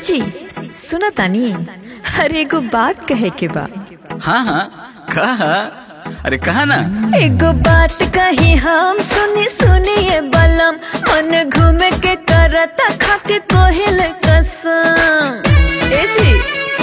जी सुना तानी अरे एगो बात कहे के बा हाँ हाँ कहा अरे कहा ना एगो बात कही हम सुनी सुनिए बलम मन घूमे के करता खा के कोहिल कसम ए जी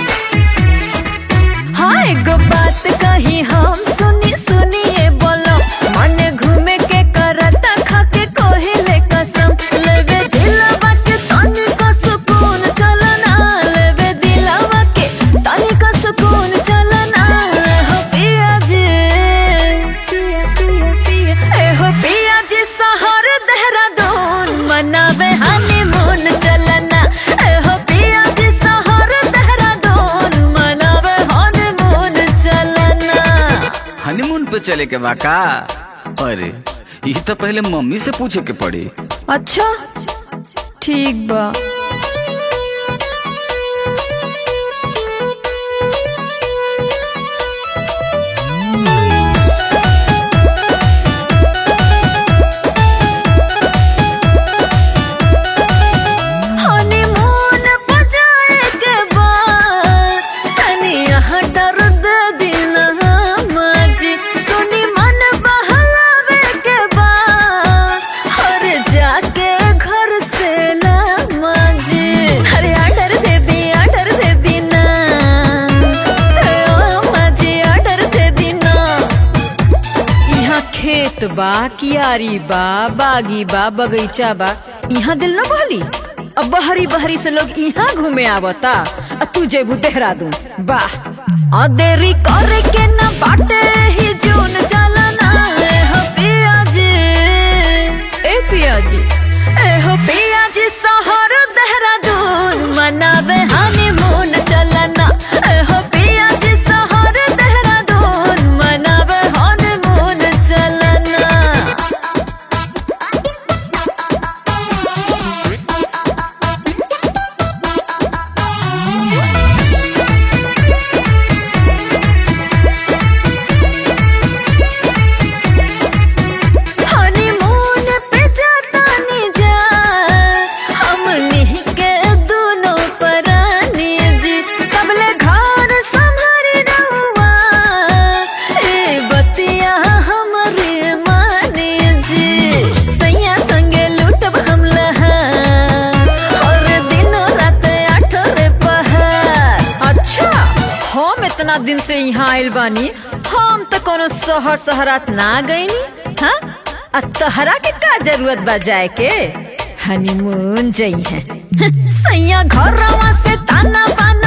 हाँ एगो बात कही हम सुनी सुनिए बलम मन घूमे के करता खा के कोहिल कसम लेवे दिलवा के तनी को सुकून चलना लेवे दिलवा के तनी को सुकून चलना हो पिया जी पिया पिया पिया ए हो पिया जी शहर देहरादून मनावे हनीमून चलना ए हो पिया जी शहर देहरादून मनावे हनीमून चलना हनीमून पे चले के बा का अरे ये तो पहले मम्मी से पूछे के पड़ी अच्छा ठीक बा हनीमून बजाए के बाद तनी यहाँ दर्द दिन माजी सुनी मन बहलावे के बाद हर जाके घर से ला माजी अरे ऑर्डर दे दी ऑर्डर दे दी ना ओ माजी ऑर्डर दे दी ना यहाँ खेत बा कियारी बा बागी बा बगीचा बा यहाँ दिल न बहली अब बहरी बहरी से लोग यहाँ घूमे आवता आ तू जेबू देहरादून वाह आ देरी करे के न बाटे ही जून चलना ए हो पिया जी ए पिया जी ए हो पिया जी शहर देहरादून मनावे हनीमून चलना ए हो पिया जी शहर देहरादून मनावे हनीमून चलना हनीमून पे जाता नी जा हमनी के दोनों परानी जी कबले घर संभरी रहुआ ए बतिया हमरे मानी जी सैया संगे लूटब हम लहार और दिनों रात आठो रे पहाड़ अच्छा हम इतना दिन से यहाँ आइल बानी हम तो कोनो शहर शहरात ना गईनी हाँ आ तहरा के का जरूरत बा जाए के हनीमून जई है सैया घरवा से ताना बाना